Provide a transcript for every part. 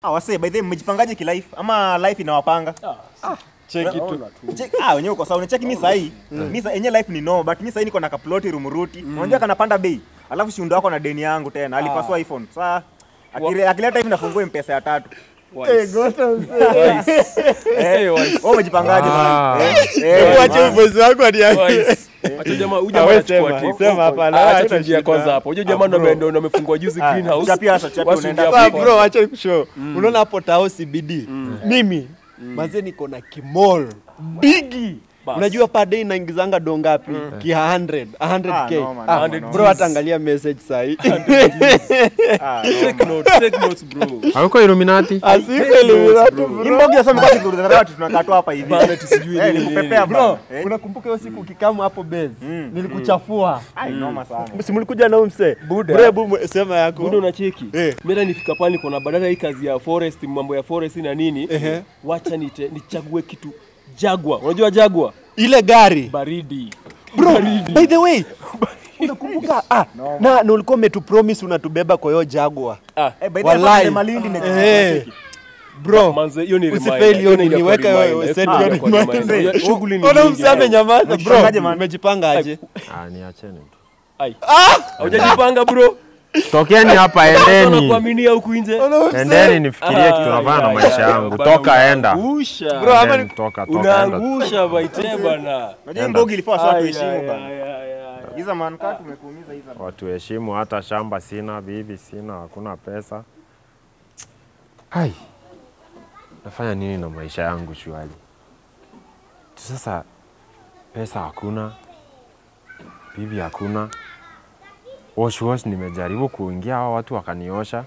Ah, wase by the way mmejipangaje kilife ama life inawapanga? Cheki tu. Check, ah wenyewe uko sawa. Unacheki mimi sahi. Mimi sa yenyewe life ni no, but mimi sahi niko na kaploti rumuruti. Unajua kanapanda bei. Alafu shiundo wako na deni yangu tena. Alipasua iPhone. Sasa akile- akileta hivi nafungue mpesa ya tatu. Eh, gota mzee. Eh, wewe umejipangaje Ah. bana? Eh, eh, Wacha ubozi wako hadi Acha jamaa, huyu Ah, jamaa we anachukua sema, tip. sema hapa, la, Acha haina tuingie shida. kwanza hapo. Huyo jamaa ndo ame- ndo ndo amefungua juzi Ah, greenhouse. chapia sasa, chapia Wasi unaenda ingia Sasa hapo. bro, acha nikushow. Unaona hapo tao CBD. Mimi mazee niko na kimall bigi. Bas. Unajua per day naingizanga do ngapi? Ki 100, Ah, 100k. no, man, Ah, no, no. bro, hata angalia message sahi. Ah, Take notes, take notes bro. Hauko Illuminati? Asika Illuminati bro. Imbogi sasa mko kuzurura watu tunakaa tu hapa hivi. Bana, tusijui Eh, nini, nikupepea Bro, bro. Eh, unakumbuka hiyo siku ukikamu hapo base? Mm. Nilikuchafua. ai noma sana. Si mlikuja na huyu msee? Buda. Bro, hebu sema yako. Budo unacheki. Eh. Mimi hata nifika pale niko na badala hii kazi ya forest, mambo ya forest na nini. Ehe. Wacha nite, nichague kitu Jaguar. Unajua Jaguar? Ile gari. Baridi. Bro, by the way, unakumbuka ah, na, na ulikuwa umetupromise unatubeba kwa hiyo Jaguar. Ah, Eh, by the way, Wallahi. Malindi next Eh. week. Bro, manze hiyo ni Usifeli reminder. hiyo ni ni- kwa niweke reminder. wewe, Eh, send kwa hiyo kwa reminder. reminder. Ya, Shughuli ni ona nyingi. msee amenyamaza bro. Umejipangaje, man? Umejipanga aje? Ah, niacheni tu. Ai. Hujajipanga bro. Tokeni hapa, endeni. Nakuaminia huku nje. Ona msee. Endeni nifikirie kitu nafanya na maisha yangu. Toka enda. Unaangusha. Bro, ama Endeni, Toka, toka enda. Unaangusha baite bana. Unajua Imbogi ilifaa sawa Ai, tuheshimu ai, bana. ai, ai, ai. Hiza man kaa tumekuumiza hiza. man. Watu heshimu, hata shamba sina, bibi sina, hakuna pesa. Hai, nafanya nini na maisha yangu shuali? Tu Sasa pesa hakuna, bibi hakuna, wash wash nimejaribu kuingia, hao watu wakaniosha.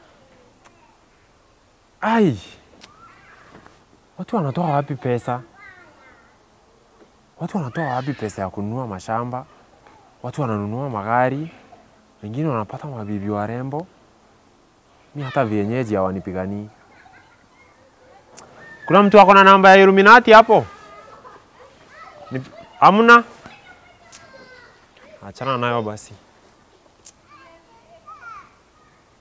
Ai, watu wanatoa wapi pesa? Watu wanatoa wapi pesa ya kununua mashamba? watu wananunua magari, wengine wanapata mabibi warembo. Mi hata vienyeji hawanipiganii. Kuna mtu ako na namba ya Illuminati hapo? Ni- Hamna? Achana nayo basi.